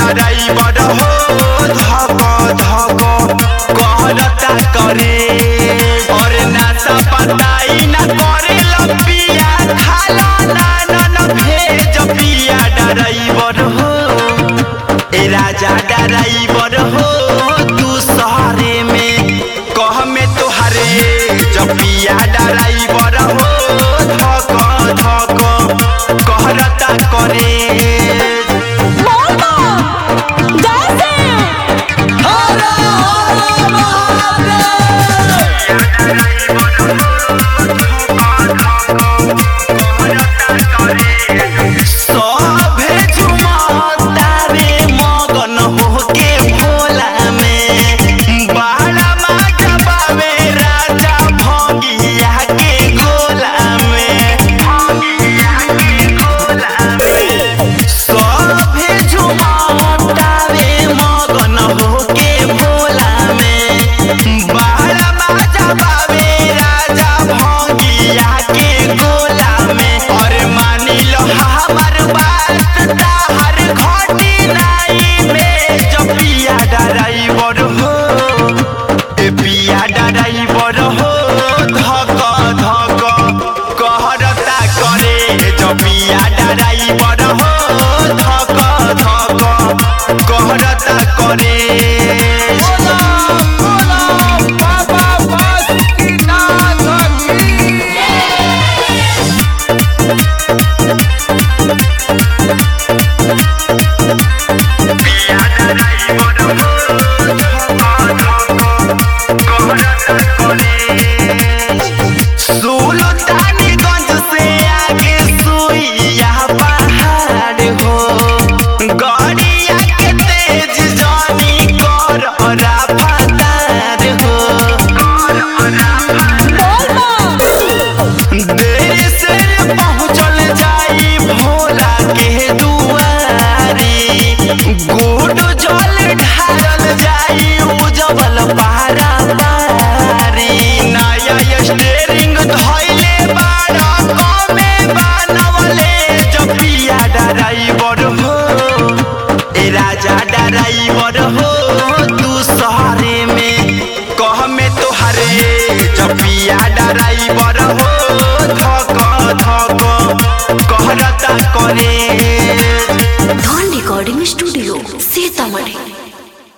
driver हो धक धक कहरता करे और नासा पताई न करे लपिया खाला ना न भेज पिया डराइवर हो ए राजा डराइवर हो तू शहरे में कह में तोहरे जपिया डराइवर हो धक धक कहरता करे मोटा जैसे सभे झुमतारे मगन होके भोला में बाड़ा माजा बावे राजा भंगिया के गोला में भंगिया के गोला में सभे झुमतारे मगन होके भोला में बाड़ा माजा बावे राजा भंगिया के गोला में और मानी लो हमार बात ताहर घटी नाई में जब पिया डराइवर हो ए पिया डराइवर हो धक धक कहरता करे जब पिया डराइवर हो धक धक कहरता करे